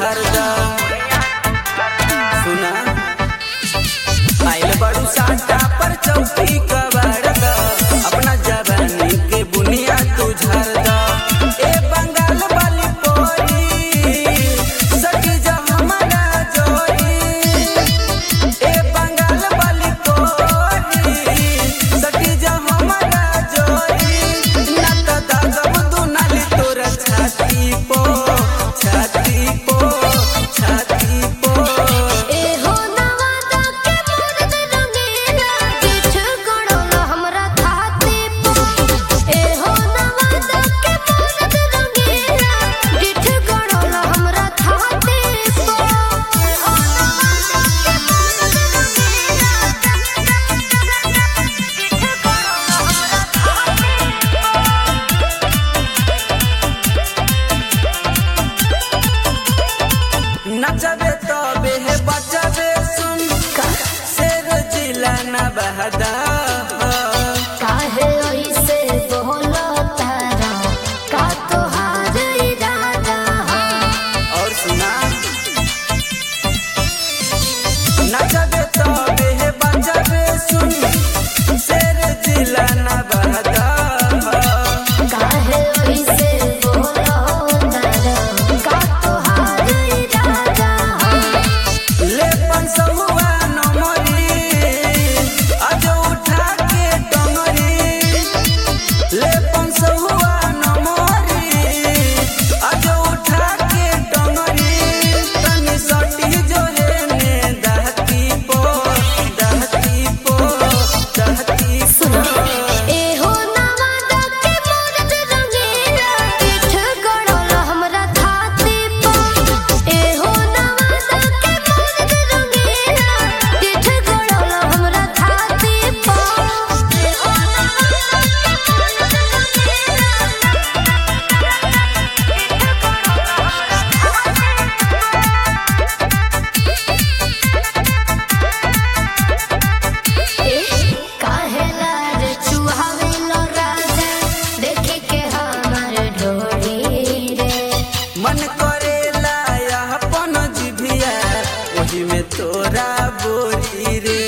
भर दा सुना आइल बड़ू साटा पर चौकी कबाड़ दा अपना जवानी के बुनिया तू झर दा ए बंगाल वाली पोरी सटी जा हमारा जोरी ए बंगाल वाली पोरी सटी जा हमारा जोरी ना तो दागब दुनाली तोरा छाती पो छाती पो छाती पो एहो नवादा के मुर्द रंगीला किछ गड़ोला हमरा छाती पो एहो नवादा के मुर्द रंगीला किछ गड़ोला हमरा छाती पो एहो नवादा के मुर्द रंगीला किछ गड़ोला हमरा छाती नचबे तबे हे बचबे सुन शेर जिला न बहदा काहे ऐसे बोलो तारा का तोहार इरादा हो और सुना नचबे तबे हे बचबे सुन शेर जिला न बहदा काहे ऐसे बोलो तारा का तोहार इरादा हो ले पंसहुआ नमरी आज उठा के डमरी ले पंसहुआ नमरी आज उठा के डमरी तनी सटी जोरे ने दहती पो दहती पो दहती सुनो पो एहो नवादा के मुर्द रंगीला किछ गड़ोला हमरा छाती पो एहो नवादा के मुर्द रंगीला किछ गड़ोला हमरा छाती पो एहो नवादा के मुर्द काहेला रे चुहावेलो राजा देखे के हमर ढोरी रे मन करेला अपन जिभिया ओही में तोरा बोरी रे